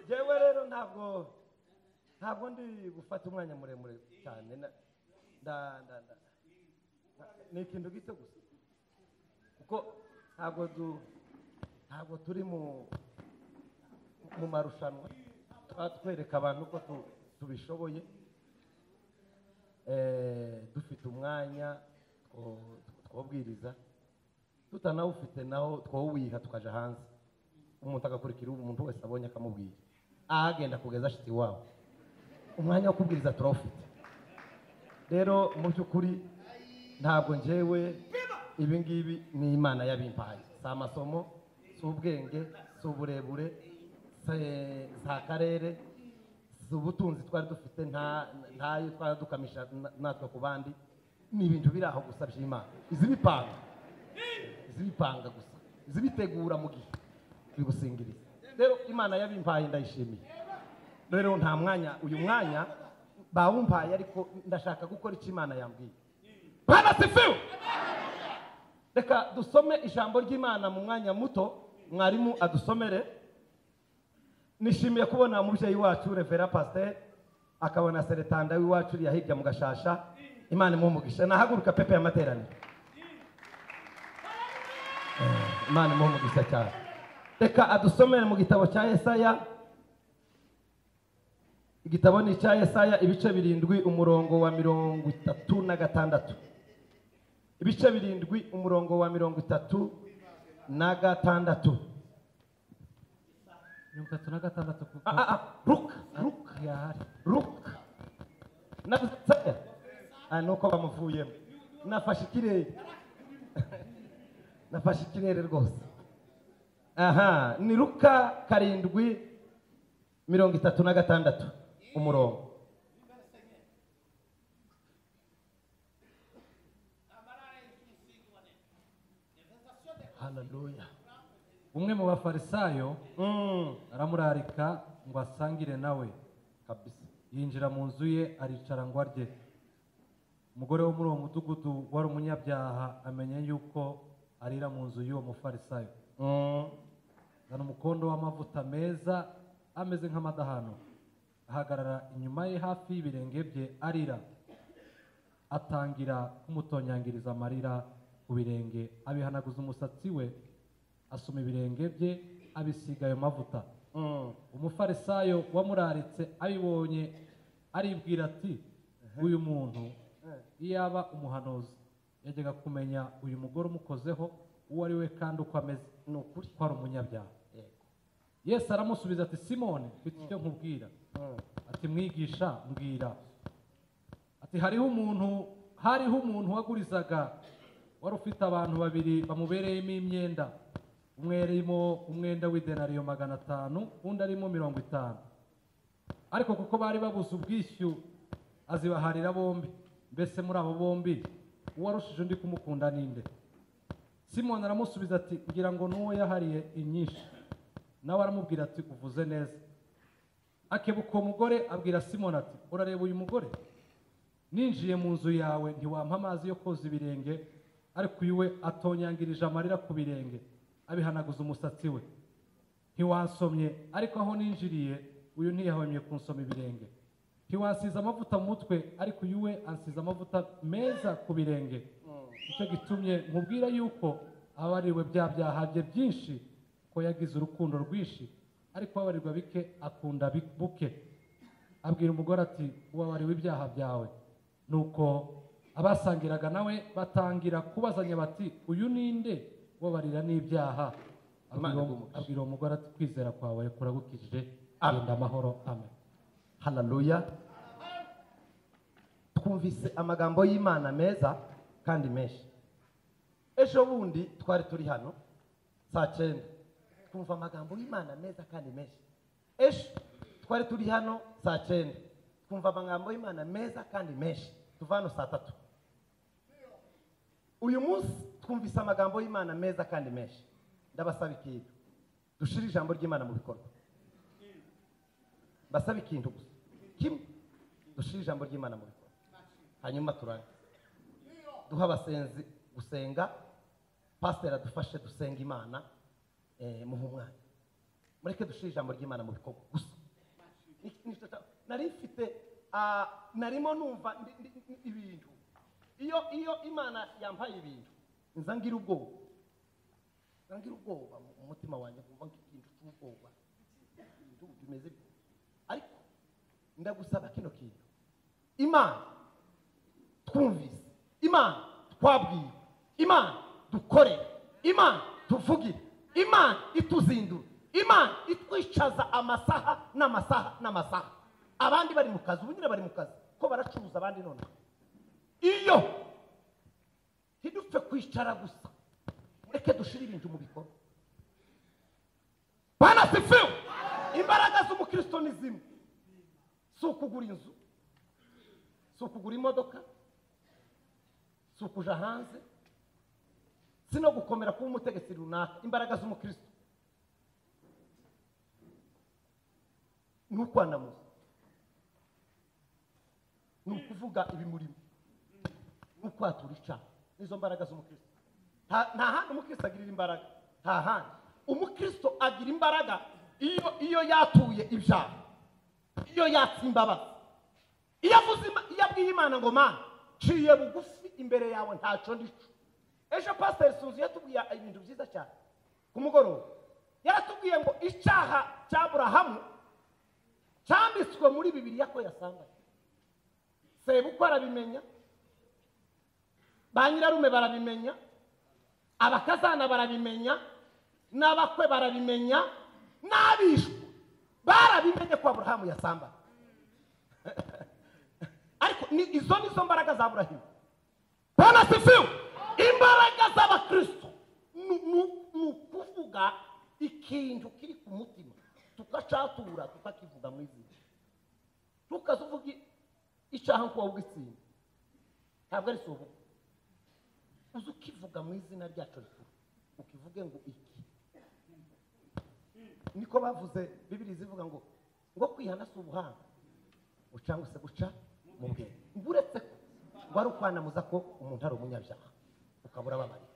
yewe rero ntabwo ntabwo ndi gufata umwanya muremure cyane na- nda nda nda ni ikintu gito gusa kuko ntabwo du ntabwo turi mu mu marushanwa tuba twereka abantu ko tu- tubishoboye Eh, dufite umwanya two- twobwiriza tutanawufite naho twowuwiha tukaja hanze umuntu agakurikira umuntu wese abonye akamubwira ahagenda kugeza ashitse iwabo umwanya wo kubwiriza turawufite rero mu by'ukuri ntabwo njyewe ibi ngibi ni imana yabimpaye si amasomo si ubwenge si uburebure si- si akarere si ubutunzi twari dufite nta- ntayo twari dukamisha na- natwe ku bandi ni ibintu biri aho gusa by'imana izi bipanga zibipanga gusa zibitegura mu gihe turi gusingiriza rero imana yabimpaye ndayishimiye rero nta mwanya uyu mwanya bawumpaye ariko ndashaka gukora icyo imana yambwiye banasifiwe reka dusome ijambo ry'imana mu mwanya muto mwarimu adusomere nishimiye kubona umubyeyi wacu revera pasiteri akabona na seretanda w'iwacu uriya hirya mu gashasha imana imumugisha nahaguruka pepe y'amateraniro imana imuha umugisha cyane reka adusomere mu gitabo cya yesaya igitabo ni icya yesaya ibice birindwi umurongo wa mirongo itatu na gatandatu ibice birindwi umurongo wa mirongo itatu na gatandatu mirongo itatu na gatandatu ku- Ah, ah, ah, ruka ruka yahari ruka navuze saya ah, nuko bamuvuyemo nafashe ikirere nafashe ikirere rwose aha ni ruka karindwi mirongo itatu na gatandatu umurongo haleluya umwe mu bafarisayo Mm, aramurarika ngo asangire nawe kabisa yinjira mu nzu ye aricara ngo arye umugore wo muri uwo mudugudu wari umunyabyaha amenya yuko arira mu nzu y'uwo mufarisayo Mm, azana umukondo w'amavuta meza ameze nk'amadahano ahagarara inyuma ye hafi y'ibirenge bye arira atangira kumutonyangiriza amarira ku birenge abihanaguza umusatsi we asoma ibirenge bye abisiga ayo mavuta mm. umufarisayo wamuraritse abibonye aribwira ati uyu muntu Eh. iyaba umuhanuzi yajyaga kumenya uyu mugore umukozeho uwo ari we kandi uko ameze ni ukuri ko ari umunyabyaha yego yesu aramusubiza ati simoni mfite icyo nkubwira Mm, ati mwigisha mbwira ati hariho umuntu hariho umuntu wagurizaga wari ufite abantu babiri bamubereyemo imyenda umwe yarimo umwenda w'idenariyo magana atanu undi arimo mirongo itanu ariko kuko bari babuze ubwishyu azibaharira bombi mbese muri abo bombi uwarushije undi kumukunda ninde simoni aramusubiza ati ngira ngo n'uwo yahariye inyinshi nawe aramubwira ati uvuze neza akebuka uwo mugore abwira simoni ati urareba uyu mugore ninjiye mu nzu yawe ntiwampa amazi yo koza ibirenge ariko uyu we atonyangirije amarira ku birenge abihanaguza umusatsi we ntiwansomye ariko aho ninjiriye uyu ntiyahwemye kunsoma ibirenge ntiwansize amavuta mu mutwe ariko uyu we ansize amavuta meza ku birenge mm. icyo gitumye nkubwira yuko ababaririwe bya byaha bye byinshi ko yagize urukundo rwinshi ariko ababarirwa bike akunda bi- buke abwira umugore ati ubabariwe ibyaha byawe nuko abasangiraga nawe batangira kubazanya bati uyu ninde ubabarira n'ibyaha Imana Abwira uwo- igumugishe. abwira uwo mugore ati kwizera kwawe kuragukijije Amen. genda amahoro amen haleluya twumvise amagambo y'imana meza kandi menshi ejo bundi twari turi hano saa cyenda twumva amagambo y'imana meza kandi menshi ejo twari turi hano saa cyenda twumva amagambo y'imana meza kandi menshi tuva hano saa tatu uyu munsi twumvise amagambo y'imana meza kandi menshi ndabasaba ikintu dushire ijambo ry'imana mu bikorwa basaba ikintu gusa kimwe dushire ijambo ry'imana mu bikorwa hanyuma turange duha abasenzi gusenga pasiteri adufashe dusenga imana eh, muhe umwanya mureke dushire ijambo ry'imana mu bikorwa gusa nari mfite ah, narimo numva ndi- ndi- ndi- ibintu iyo iyo imana yampaye ibintu nza ngira ubwoba nza ngira ubwoba mu mu mutima wanjye nkumva ngira ikintu cy'ubwoba ibintu bimeze bityo. ariko ndagusaba kino kintu imana twumvise imana twabwiwe imana dukorere imana tuvugire imana ituzindura imana itwicaza amasaha n'amasaha n'amasaha abandi bari mu kazi ubu nyine bari mu kazi ko baracuruza abandi none iyo ntidupfe kwicara gusa mureke dushyire ibintu mu bikorwa banasifiwe imbaraga z'umukristo ni zimwe si ukugura inzu si ukugura imodoka si ukuja hanze si no gukomera kuba umutegetsi runaka imbaraga z'umukristo ni ukwanamuza ni ukuvuga ibimurimo ni ukwatura icyaha nizo mbaraga z'umukristo nta nta handi umukristo agirira imbaraga nta handi umukristo agira imbaraga iyo iyo yatuye ibyaha iyo yatse imbabazi iyo avuze Ima- iyo abwiye imana ngo mana nciye bugufi imbere yawe ntacyo ndico ejo pasiteri sunzu yatubwiye ibintu byiza cyane ku mugoroba yaratubwiye ngo icyaha cya burahamu cyanditswe muri bibiriya ko yasanganye sebukwe arabimenya ba nyirarume barabimenya abakazana barabimenya n'abakwe barabimenya n'abishwe barabimenye ko aburahamu yasambanye ariko ni izo ni zo mbaraga za burahimu bana sifiwe imbaraga z'abakristo ni- ni ni ukuvuga ikintu kiri ku mutima tukacatura tukakivuga mu izina tukazuvuga icyaha nkuba ugitsinda ntabwo ari sobo uze ukivuga mu izina ryacu rikuru ukivuge ngo iki niko bavuze bibiri zivuga ngo ngo kwihana si ubuhanga ngo cyangwa se guca mu bwenge Ngo uretse ko ngo ari ukwanamuza ko umuntu ari umunyabyaha ukabura ababarira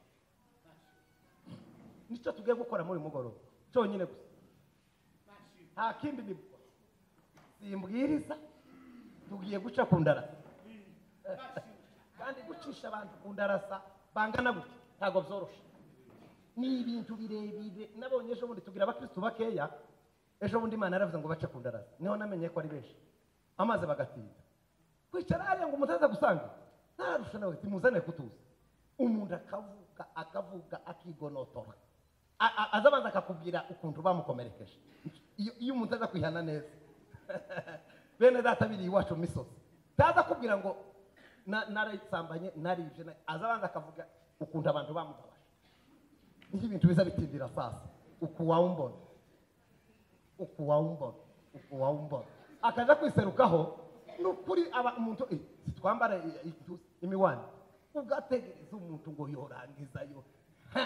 nicyo tugiye gukora muri uyu mugoroba cyonyine gusa nta kindi ni simbwiriza tugiye guca ku ndarasa kandi gucisha abantu ku ndarasa bangana gutya ntabwo byoroshye ni ibintu birebire nabonye ejo bundi tugira abakirisitu bakeya ejo bundi imana yaravuze ngo bace ku ndarasa niho namenye ko ari benshi amazi bagatinda kwicara hariya ngo umuntu aza gusanga ntararusha nawe ati muzane kutuza umuntu akavuga akavuga akigonotora A- a- aza abanza akakubwira ukuntu bamukomerekeje iyo iyo umuntu aza kwihana neza bene data biri iwacu mu misozi ntaza kubwira ngo "Na- narayisambanye naribye na-" aza abanza akavuga ukuntu abantu bamubabaje nibyo ibintu biza bitindira sasa ukuwawumbona ukuwawumbona ukuwawumbona akaja kwiserukaho ni ukuri aba umuntu eh, twambara i- i- imiwani ugategereza umuntu ngo yorangizayo Ha!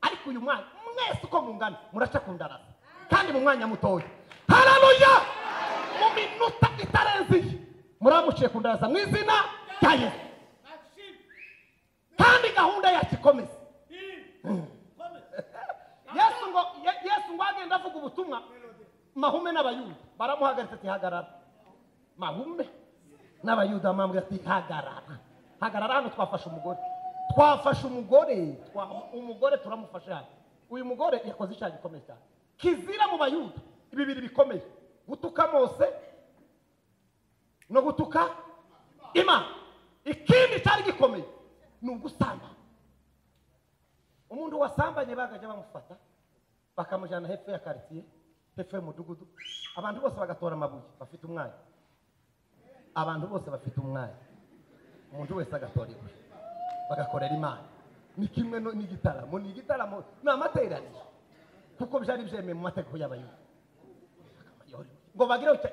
ariko uyu mwanya mwese uko mungana muraca ku ndarasa kandi mu mwanya mutoya hararuya mu minota itarenze iyi muramuciye ku ndarasa mu izina rya yesu kandi gahunda yacu ikomeze yesu ngo Ye- yesu ngo agenda avuga ubutumwa mahume n'abayuda baramuhagaritse ati hagarara mahume n'abayuda bamwambwira ati hagarara hagarara hano twafashe umugore twafashe umugore twa- umugore turamufashe hano uyu mugore yakoze icyaha gikomeye cyane kizira mu bayuda bibiri bikomeye gutuka mose no gutuka imana ikindi cyari gikomeye ni ugusambana umuntu wasambanye bagajya bamufata bakamujyana hepfo ya karitsiye hepfo y'umudugudu abantu bose bagatora amabuye bafite umwanya abantu bose bafite umwanya umuntu wese agatora iwe bagakorera imana ni kimwe no- n'igitaramo ni igitaramo ni amateraniro kuko byari byemewe mu mategeko y'abayuda ngo bagire uti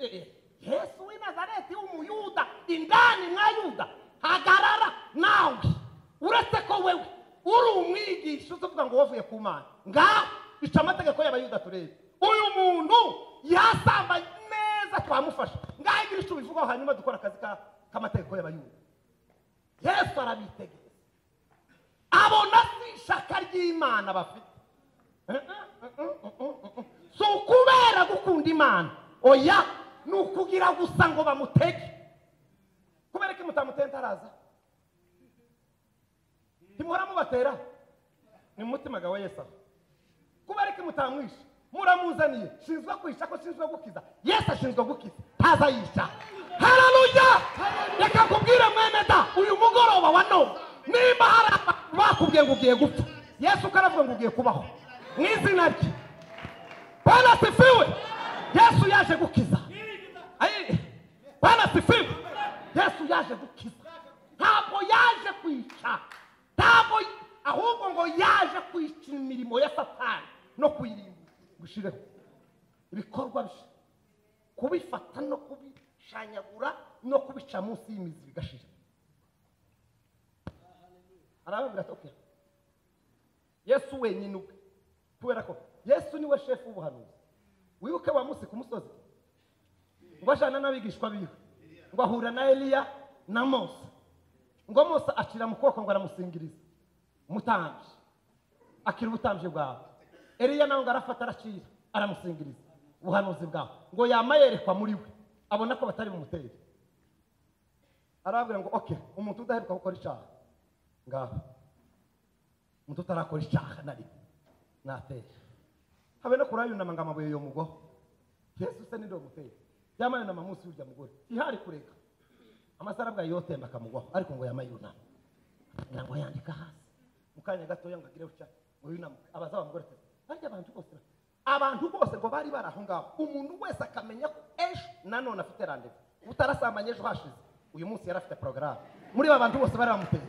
"Eh, eh, yesu w'i nazareti w'umuyuda indani mwa yuda hagarara nawe uretse ko wewe uri umwigisha uzavuga ngo wavuye ku mana ngaho ica amategeko y'abayuda turebe uyu muntu yasambanye neza twamufasha ngaho igira icyo ubivugaho hanyuma dukora akazi ka- k'amategeko y'abayuda yesu arabitegereza abona si ishaka ry'imana bafite si ukubera gukunda imana oya ni ukugira gusa ngo bamutege kubera ko mutamutenta araza ntimuhora mubatera ni mu mutima gawe yesu aho kubera ko mutamwishe muramuzaniye shinzwe kwisha ko shinzwe gukiza yesu ashinzwe gukiza ntaza yisha hararuya reka kubwire mwene da uyu mugoroba wa none nimba hari abantu bakubwiye ngo ugiye gupfa yesu ukaravuga ngo ugiye kubaho mu izina rye bwana sifiwe yesu yaje gukiza Ayi, bwana sifiwe yesu yaje gukiza ntabwo yaje kwica ntabwo ahubwo ngo yaje kwica imirimo ya satani no kuyirinda gushireho ibikorwa bye kubifata no kubishanyagura no kubica munsi y'imizi bigashira arababwira ati "Okay, yesu wenyine ubwe kubera ko yesu niwe shefu w'ubuhanuzi wibuke wa munsi ku musozi ngo ajyana n'abigishwa biwe ngo ahura na eliya na mose ngo mose acira mu kuboko ngo aramusingirize umutambyi akira ubutambyi bwawe eliya nawe ngo arafata aracira aramusingiriza ubuhanuzi bwawe ngo yama yerekwa muri we abona ko batari bumutere arababwira ngo oke umuntu udaheruka gukora icyaha ngaho umuntu utarakora icyaha na rimwe natera habe no kurayunama ngo amabuye yomugoho yesu se nidogutera yama yunama munsi y'urya mugore ihari kureka amasara bwayo yotemba akamugwaho ariko ngo yama yunama ngira ngo yandika hasi mu kanya gatoya ngo agireho cya ngo yunamuke abaza wa mugore ati barya abantu bose ba-" abantu bose ngo bari bari aho ngaho umuntu wese akamenya ko ejo nanone afite randevu utarasamanye ejo hashize uyu munsi yari afite porogaramu muri ba bantu bose bari bamuteye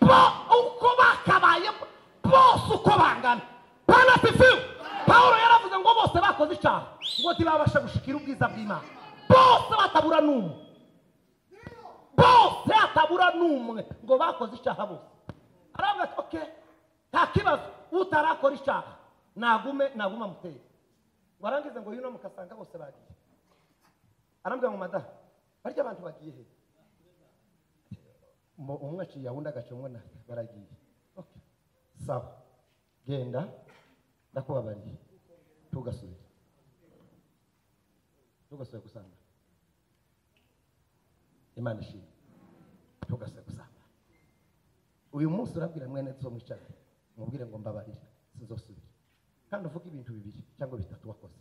bo uko bakabayemo bose uko bangana panasifiwe pawulo yaravuze ngo bose bakoze icyaha ngo ntibabashe gushikira ubwiza bw'imana bose batabura n'umwe bose hatabura n'umwe ngo bakoze icyaha bose aravuga ati oke nta kibazo utarakora icyaha nagume naguma muteye ngo arangize ngo yuno mukasanga bose bagiye arambwira ngo madamu barya abantu bagiye he Mu- umwe aciye ahunda agaca umwe na baragiye Okay. sawa genda ndakubabariye tugasubire tugasubire gusanga imana ishimwe tugasubire gusanga uyu munsi urabwira mwene zo mwicara umubwire ngo mbabarira sinzosubira kandi uvuge ibintu bibiri cyangwa bitatu wakoze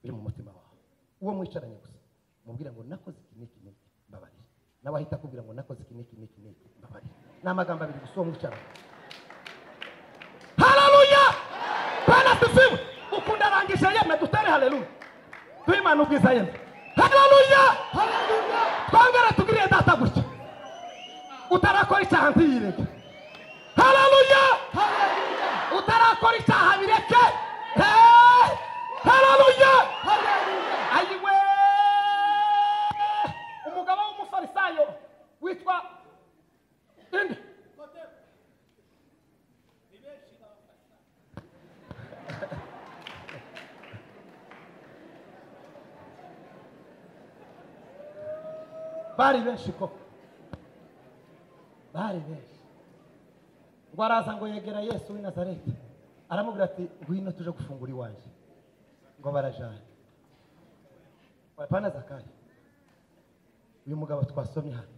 biri mu mutima wawe uwo mwicaranye gusa umubwire ngo nakoze iki n'iki n'iki mbabarira nawe ahita akubwira ngo nakoze iki n'iki n'iki n'iki mbabarira ni amagambo abiri gusa uwo mwicaranye haleluya bwana tusiwe ukunda rangisha yeme dutere haleluya duhimana ubwiza yeme haleluya twongere tugirire data gutya utarakora icyaha ntiyireke haleluya utarakora icyaha bireke Eh, haleluya ayiwe umugabo w'umufarisayo witwa inde bari benshi koko bari benshi ngo araza ngo yegera yesu w'i nazareti aramubwira ati ngwino tuje gufungura iwanjye ngo barajana pana zakayo uyu mugabo twasomye hano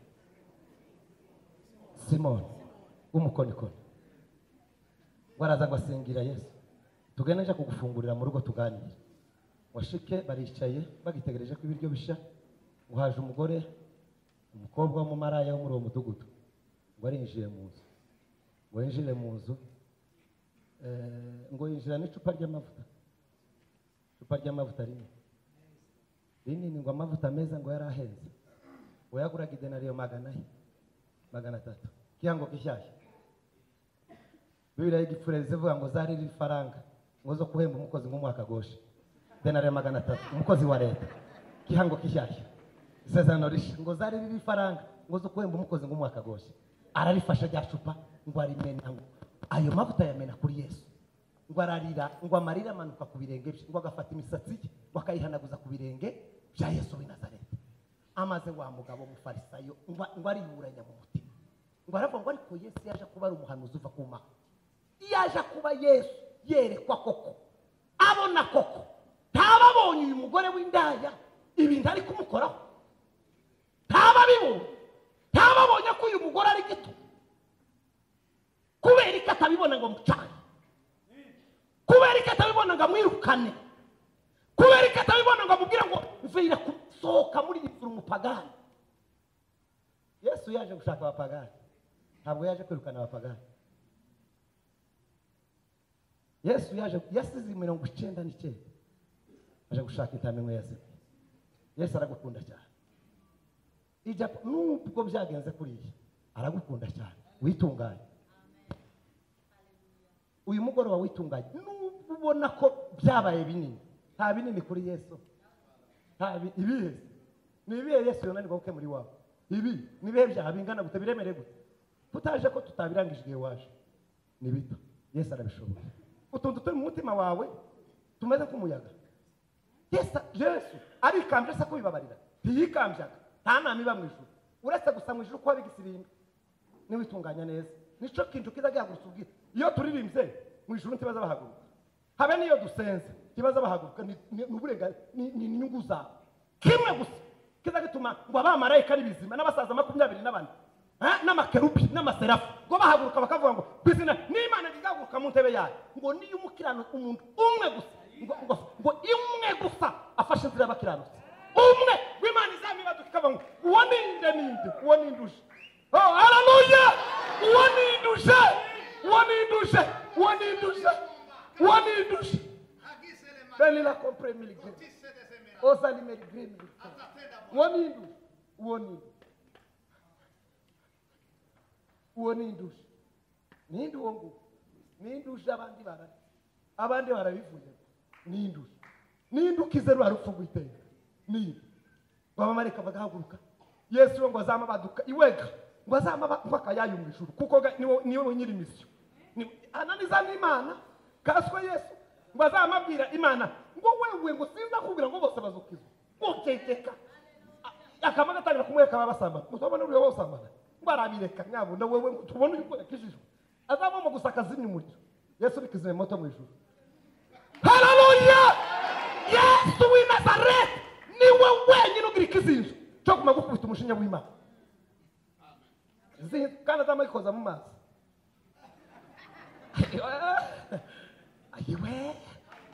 simoni w'umukonikoni ngo araza ngo asingira yesu tugende nje kugufungurira mu rugo tuganire washike baricaye bagitegereje ko ibiryo bisha ngo haje umugore umukobwa w'umumaraya wo muri uwo mudugudu ngo arinjire mu nzu ngo yinjire mu nzu eh, ngo yinjira n'icupa ry'amavuta icupa ry'amavuta rinini rinini ngo amavuta meza ngo yari ahenze ngo yaguraga idenariyo magana ane magana atatu kiyango gishyashya bibiriya y'igipfureri zivuga ngo zari riri faranga ngo zo guhemba umukozi nk'umwaka goshe denariyo magana atatu umukozi wa leta kihango kishyashya isezerano rishya ngo zari riri faranga ngo zo guhemba umukozi nk'umwaka goshe ararifasha rya cupa ngo arimena ngo ayo mavuta yamena kuri yesu ngo ararira ngo amarira amanuka ku birenge bye ngo agafata imisatsi ye ngo akayihanaguza ku birenge bya yesu w'i nazareti amaze wa mugabo mufarisayo ngo ngo ariyuranya mu mutima ngo aravuga ngo ariko yesu yaje kuba ari umuhanuzi uva ku mana yaje kuba yesu yerekwa koko abona koko ntaba abonye uyu mugore w'indaya ibintu ari kumukoraho ntaba abibonye ntaba abonye ko uyu mugore ari gito kubera ko atabibona ngo mucane kubera ko atabibona ngo amwirukane kubera ko atabibona ngo amubwire ngo mvira gusohoka muri iyi nzu umupagani yesu yaje gushaka abapagani ntabwo yaje kwirukana abapagani yesu yaje yasize mirongo icyenda n'icyenda aje gushaka intama ya se yesu aragukunda cyane ijya nubwo byagenze kuriya aragukunda cyane witunganye uyu mugoroba witunganye nubwo ubona ko byabaye binini nta binini kuri yesu nta bi- ibihe ni ibihe yesu yonanirwa kuke muri wawe ibi ni ibihe byaha bingana gute biremereye gute tutaje ko tutabirangije igihe waje ni bito yesu arabishoboye utuntu turi mu mutima wawe tumeze nk'umuyaga yesu yesu arikambye asa kubibabarira ntiyikambyaga nta nama iba mu ijuru uretse gusa mu ijuru kuba bigisirimba niwitunganya neza nicyo kintu kiza gihagurutsa ubwira iyo turirimbye mu ijuru ntibaza bahaguruka habe n'iyo dusenze ntibaza bahaguruka ni ni- ni uburenga- ni- ni inyungu zawe kimwe gusa kiza gituma ngo abamarayika ari bizima n'abasaza makumyabiri n'abane eh, n'amakerubi n'amaserafu ngo bahaguruka bakavuga ngo ku izina n'imana rizahaguruka mu ntebe yayo ngo niyo umukirano umuntu umwe gusa ngo- ngo ngo umwe gusa afashe inzira y'abakiranutsi umwe w'imana izamwibaduka ikavuga ngo uwo ni nde ninde uwo ni nduje Oh, haleluya! Wanindushe! Wanindushe! Wanindushe! Wanindushe! Dalila compre miligrim. Osali miligrim. Wanindushe! Wanindushe! Wanindushe! Nindi wongu. Nindushe abandi bara. Abandi barabivuye. Nindushe. Nindukize rwa rupfu rw'iteka. Nindushe. babamarika bagahaguruka yesu we ngo azame abaduka iwega ngo azame mpaka yayo mu ijuru kuko ga- ni wo- ni wowe nyiri misiyo Ni- ananiza n'imana kaswe yesu ngo azame abwira imana ngo wewe ngo sinza kubwira ngo bose bazukizwa ukekeka A- akama gatangira kumwereka ababasambana musobona uriyo basambana ngo arabireka mwabona wewe ngo tubone uri kwereka ijisho azabamo gusa akazimya umuriro yesu bikizimya moto mu ijuru haleluya yesu w'i nazareti niwe wenyine ugira ikizinzo cyo kumenya gukubita umushinya w'imana Izi- kandi azamara ikoza mu mazi ayiwe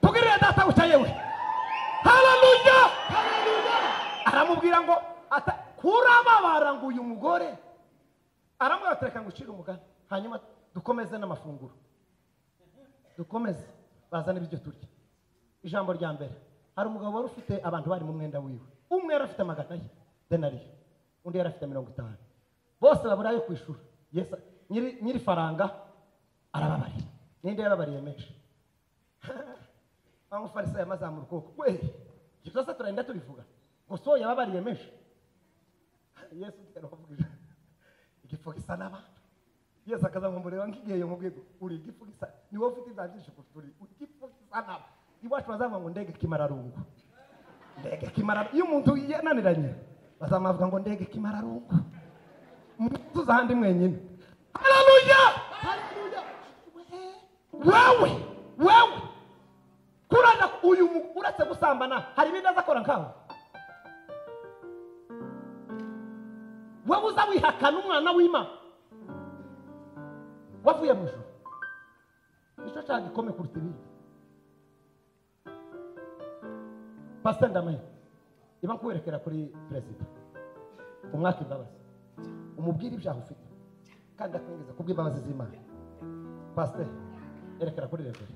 tugirire data bucya yewe haleluya aramubwira ngo ata- kurababara ngo uyu mugore aramubwira ati reka ngo ucire umugani hanyuma dukomeze n'amafunguro dukomeze bazane ibiryo turya ijambo rya mbere hari umugabo wari ufite abantu bari mu mwenda wiwe umwe yari afite magana ye denariyo undi yari afite mirongo itanu bose babura ayo kwishyura Yesu nyiri nyiri faranga arababarira ninde yababariye menshi wa mufarisayo amazamura ukuboko we ibyo byose turagenda tubivuga gusa uwo yababariye menshi yesu ugenda ukavuga ijambo. igifu gisa n'abantu yesu akazamumureba nk'igihe yamubwiye uri igifu gisa ni wowe ufite ibya byinshi kuruta uri uri igifu gisa n'aba iwacu bazavuga ngo ndege kimararungu ndege kimararungu iyo umuntu yananiranye bazamuvuga ngo ndege kimararungu mutuze ahandi mwenyine haleluya haleluya wewe wewe kuraza uyu mu- uretse gusambana hari ibindi azakora nkawe wowe uza wihakana umwana w'imana wavuye mu ijuru nicyo cyaha gikome kuruta ibindi pasiteri ndamaye iba nkuwerekera kuri perezida umwaka imbabazi umubwire ibyaha ufite kandi akwinjiza kubw'imbabazi z'imana pasiteri yerekera kuri revera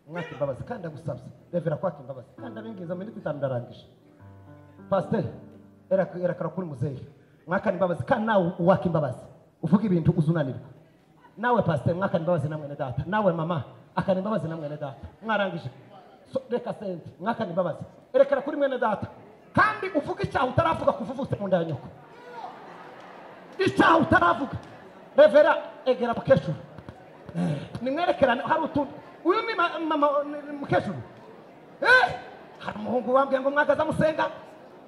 umwaka imbabazi kandi agusabye revera kwaka imbabazi kandi abinjiza miniti itanu ndarangije pasiteri yerekana kuri muzehe mwakana imbabazi kandi nawe uwaka imbabazi uvuga ibintu uzunanirwa nawe pasiteri mwakana imbabazi na mwene data nawe mama akana imbabazi na mwene data mwarangije So, reka sente mwakana imbabazi erekana kuri mwene data kandi uvuga icyaha utaravuga kuva uvutse mu nda ya nyoko icyaha utaravuga revera egera mukecuru nimwerekerane hari utuntu uyu ni ma- mama ni mukecuru Eh, hari umuhungu wambwiye ngo mwagaze amusenga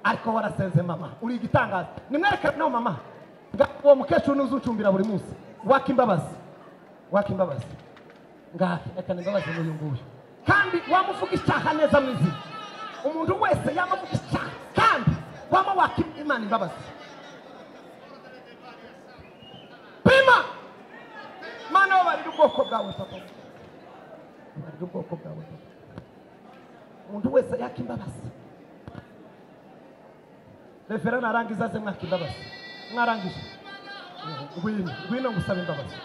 ariko warasenze mama uri igitangaza nimwerekane nawe mama Nga- uwo mukecuru niwe uzucumbira buri munsi waka imbabazi waka imbabazi ngaha rekana imbabazi n'uyu nguyu kandi wamuvuga icyaha neza mu izina umuntu wese yamavuga icyaha wama waka imana imbabazi pima mana bo barira ubwoko bwawe papa barira ubwoko bwawe papa umuntu wese yaka imbabazi refera narangiza ze mwaka imbabazi mwarangije ngwino ngwino ngusaba imbabazi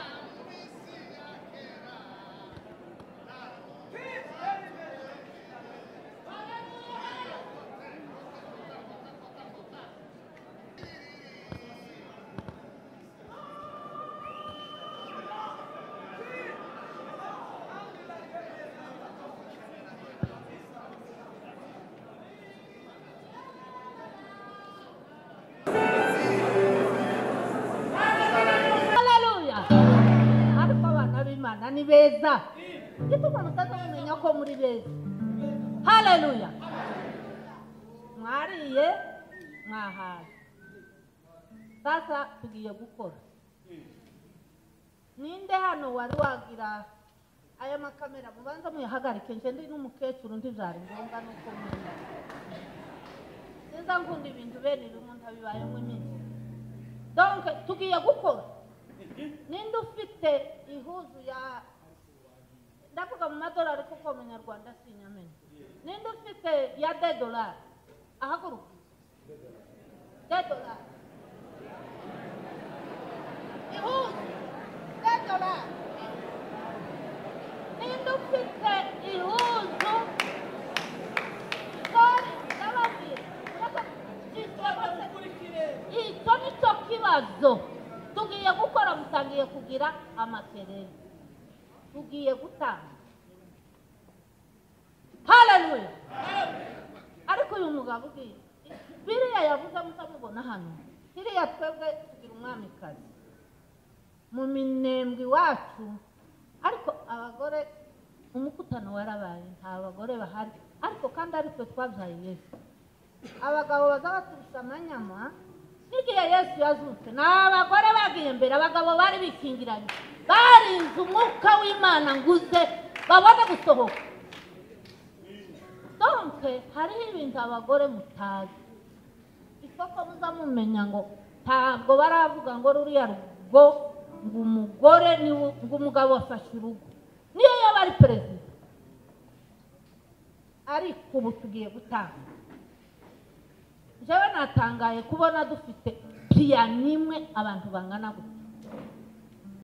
haleluya ariko abana b'imana ni beza gito umuntu utaza kumenya ko muri beza haleluya mwariye mwahaye sasa tugiye gukora ninde hano wari wagira aya makamera mubanza muyahagarike nje ndi n'umukecuru ndi byari ngombwa nuko muri nziza nkunda ibintu bene rumwe ntabibayemo iminsi donke tugiye gukora ninde ufite ihuzu ya ndavuga mu madolari kuko mu nyarwanda sinyamenya ninde ufite ya de dolari ahaguruka de dolari ihuzu de dolari ninde ufite ihuzu sorry ndababwira uretse icyo ni cyo kibazo tugiye gukora mutangiye kugira amakerere tugiye gutanga haleluya ariko uyu mugabo ugiye biriya yavuze mutamubona hano iriya twebwe tugira umwamikazi mu minembwe iwacu ariko abagore umukutano warabaye nta bagore bahari ariko kandi aritwe twabyaye yesu abagabo baza baturusha amanyama n'igihe yesu yazutse ni abagore bagiye imbere abagabo bari bikingiranye barinze umwuka w'imana ngo uze babone gusohoka donke hariho ibintu abagore mutazi isoko muza mumenya ngo ntabwo baravuga ngo ruriya rugo ngo umugore niwe- ngo umugabo afashe urugo niyo yaba ari perezida ariko ubu tugiye gutanga njyewe natangaye kubona dufite piyano imwe abantu bangana gutya